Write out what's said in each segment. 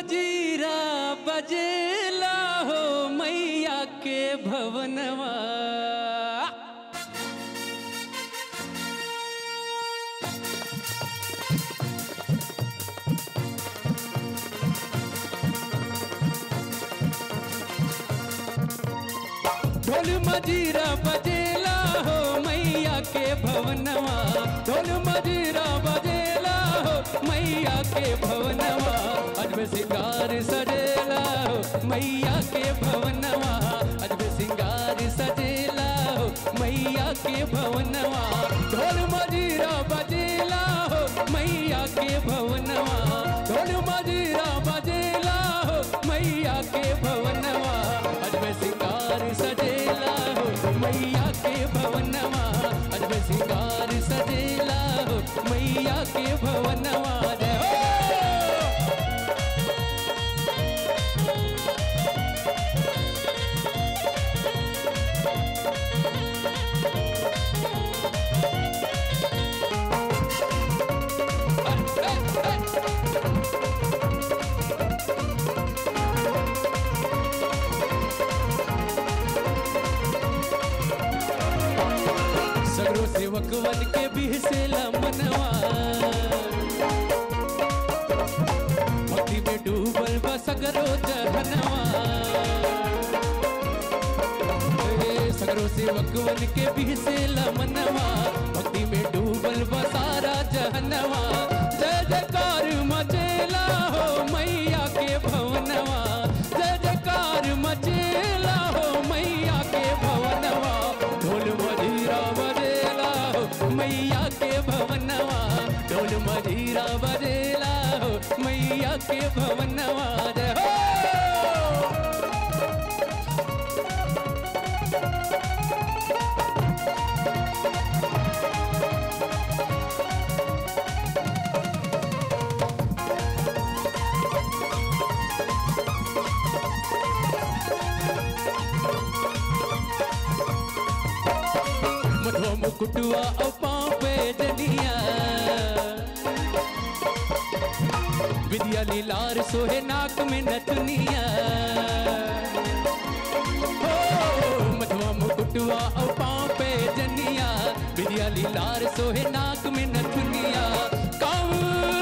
मजीरा बजेला हो मैया के भवनवा ढोल मजीरा बजेला हो मैया के भवनवा ढोल मजीरा बजेला हो मैया के भवनवा अजब सिंगार सजेला हो मैया के भवनवा अजब सिंगार सजेला हो मैया के भवनवा ढोल मजीरा बजेला हो मैया के भवनवा ढोल मजीरा बजेला हो मैया के भवनवा अजब सिंगार सजेला हो मैया के भवनवा अजब सिंगार सजेला हो मैया के भवनवा जय हो सगरो सेवक वन के बिहसेला मनवा भक्ति में डूबल बा सगरो जहनवा ए, सगरो सेवक वन के बिहसेला मनवा भक्ति में डूबल बा सारा जहनवा जय जयकार मचेला हो मैया के भवनवा जय जयकार मचेला हो मैया के भवनवा ढोल मजीरा बजेला हो मैया के भवनवा ढोल मजीरा बजेला हो मैया के भवनवा जय हो मधुआ मुकुटुआ और पाँव पे जनिया विद्या लीलार सोहे नाक में नथुनिया हो मधुआ मुकुटुआ और पाँव पे जनिया विद्या लीलार सोहे नाक में नथुनिया काऊ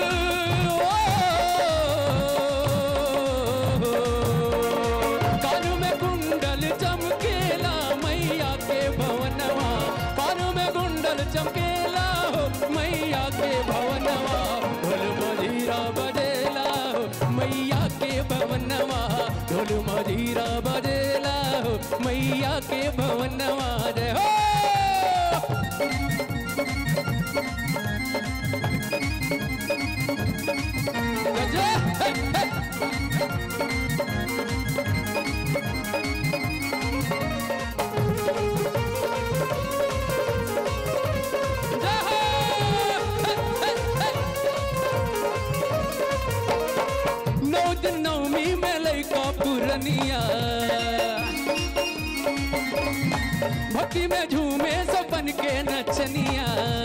कानू में कुंडल चमकेला मैया के भवनवा कानू में कुंडल चमकेला हो मैया के भवनवा ढोल मजीरा बजेला हो मैया के भवनवा ढोल मजीरा बजेला हो मैया के भवनवा जय हो गजब! हे, हे! नौ दिन नवमी में लैका पुरनिया भक्ति में झूमे सपन के नचनिया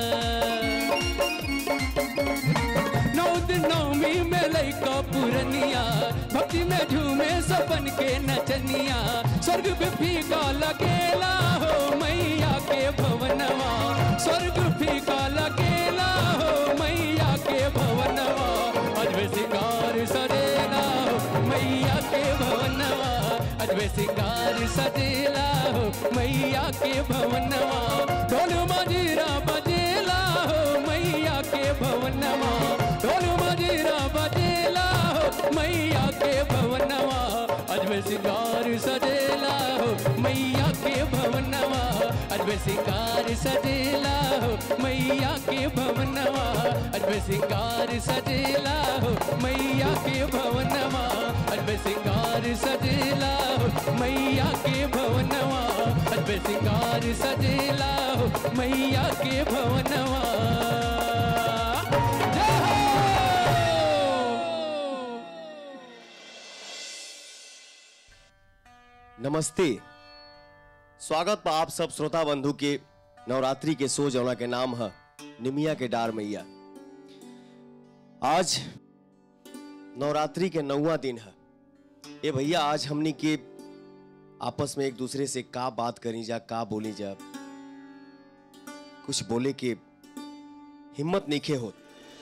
नौ दिन नवमी में लैका पुरनिया भक्ति में झूमे सपन के नचनिया स्वर्ग भी फीका लगेला हो मैया के भवनवा स्वर्ग फीका लगेला हो मैया के भवनवा अजब सिंगार सजेला हो मैया के भवनवा अजब सिंगार सजेला हो मैया के भवनवा ढोल मजीरा बजेला हो मैया के भवनवा ढोल मजीरा बजेला हो मैया के भवनवा अजब सिंगार सजेला हो मैया के भवनवा अजब सिंगार सजेला हो मैया के भवनवा अजब सिंगार सजेला हो मैया के भवनवा अजब सिंगार सजेला हो मैया के भवनवा अजब सिंगार सजेला हो मैया के भवनवा जय हो नमस्ते स्वागत बा आप सब श्रोता बंधु के नवरात्रि के सो जौना के नाम है निमिया के डार मैया आज नवरात्रि के नौवा दिन है ए भैया आज हमनी के आपस में एक दूसरे से का बात करी जा का बोली जा कुछ बोले के हिम्मत नहीं हो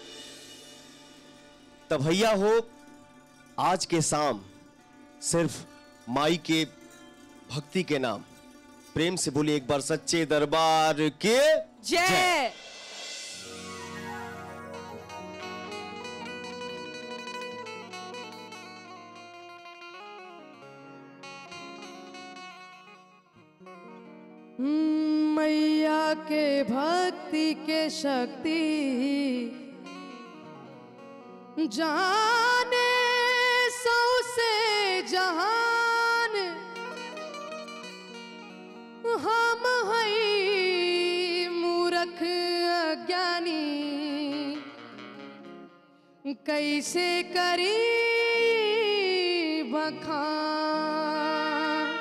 तब भैया हो आज के शाम सिर्फ माई के भक्ति के नाम प्रेम से बोली एक बार सच्चे दरबार के जय मैया के भक्ति के शक्ति जाने सौ से जहान हम हई मूरख अज्ञानी कैसे करी बखान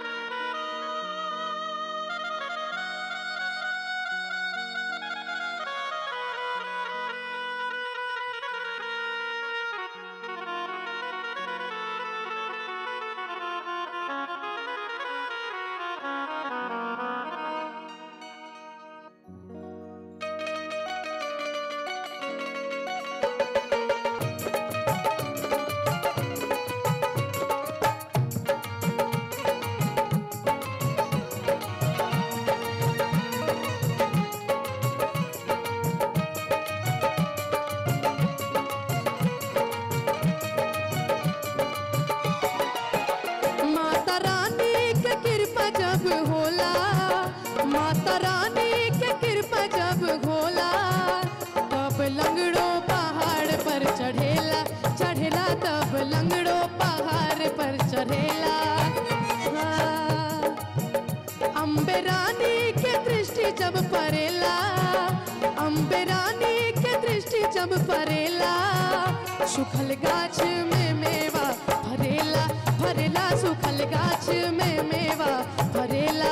माता रानी के कृपा जब होला माता रानी के कृपा जब होला तब लंगड़ो पहाड़ पर चढ़ेला चढ़ेला तब लंगड़ो पहाड़ पर चढ़ेला हाँ। अम्बे रानी के दृष्टि जब परेला अम्बे रानी के दृष्टि जब परेला सुखल गाछ में मेवा भरेला भरेला सुखल गाछ में मेवा भरेला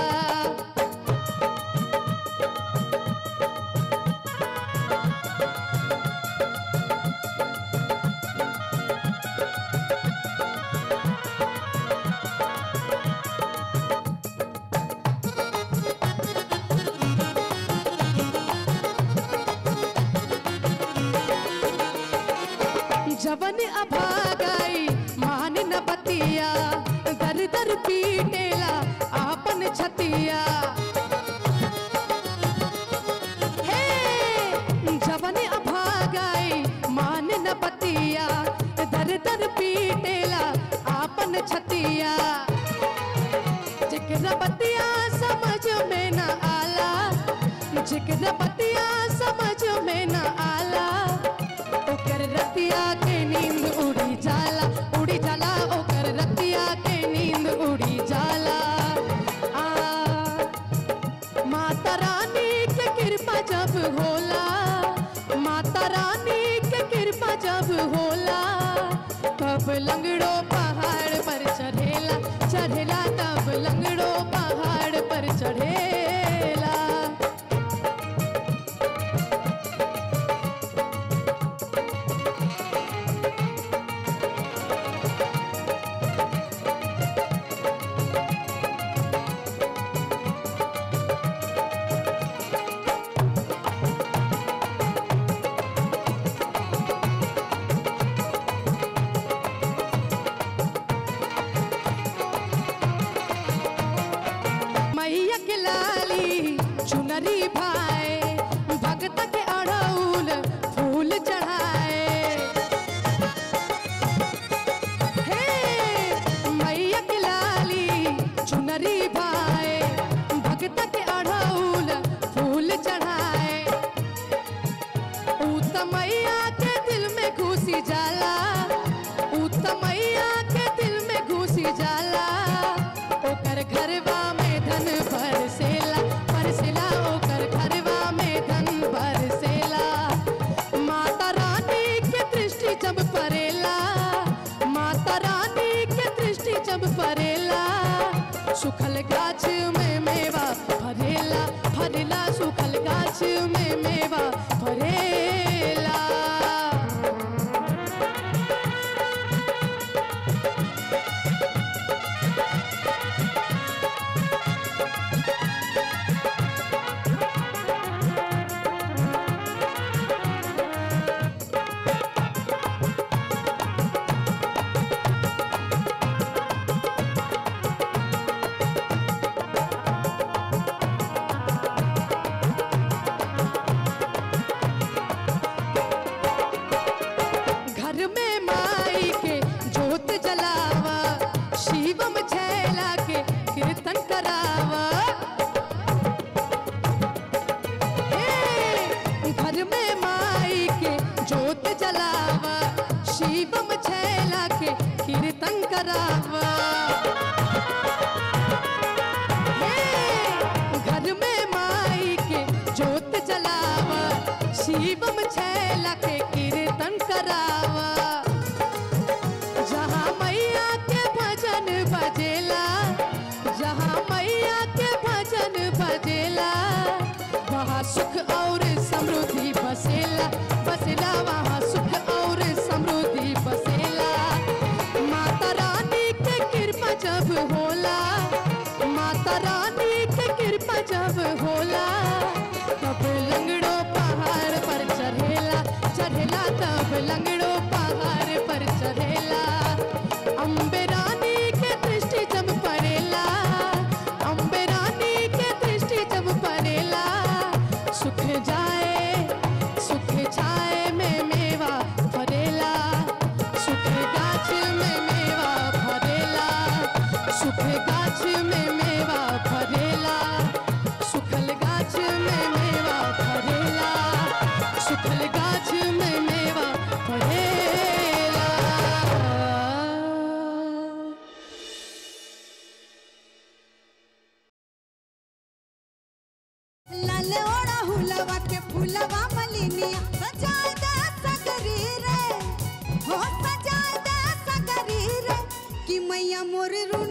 जवन अभागाई मान न बतिया दर दर पीटेला आपन छतिया हे जवन अभागाई मान न बतिया दर दर पीटेला आपन छतिया जिक्र बतिया समझ में न आला जिक्र बतिया समझ में न आला ओकर रतिया के नींद उड़ी जाला उड़ी जाला ओकर रतिया के नींद उड़ी जाला आ माता रानी के कृपा जब होला माता रानी के कृपा जब होला तब लंगड़ो पहाड़ पर चढ़ेला चढ़ेला तब लंगड़ो पहाड़ पर चढ़ेला मैया के लाली चुनरी भाई भगत के अड़ौल फूल चढ़ाए हे मैया के लाली चुनरी भाई भगत के अड़ौल फूल चढ़ाए मैया के दिल में घुसी जाला मैया के दिल में घुसी जाला ओकर घरवा में धन बरसेला बरसेला ओकर घरवा में धन बरसेला माता रानी के दृष्टि जब परेला माता रानी के दृष्टि जब परेला सुखल गाछ में मेवा भरेला भरेला सुखल गाछ में मेवा भरेला छैला के कीर्तन करावा जहाँ मैया के भजन बजेला जहाँ मैया के भजन बजेला वहाँ सुख और समृद्धि बसेला बसेला वहाँ सुख और समृद्धि बसेला माता रानी के कृपा जब होला माता रानी के कृपा जब होला तब लंगड़ो पहाड़ पर चढ़ेला चढ़ेला तब लंगड़ो पहाड़ पर चढ़ेला अम्बे रानी के दृष्टि जब पड़ेला अम्बे रानी के दृष्टि जब पड़ेला सुख जाए सुख छाए में मेवा फरेला सुख गाछ में मेवा फरेला सुख गाछ में मेवा फरेला सुखल गाछ में मेवा फरेला सुखल गाछ में मेवा फरेला लाल ओड़ा हुलवा के फूलवा मलिनिया सजाए दे सगरी रे हो सजाए दे सगरी रे कि मैया मोर रुन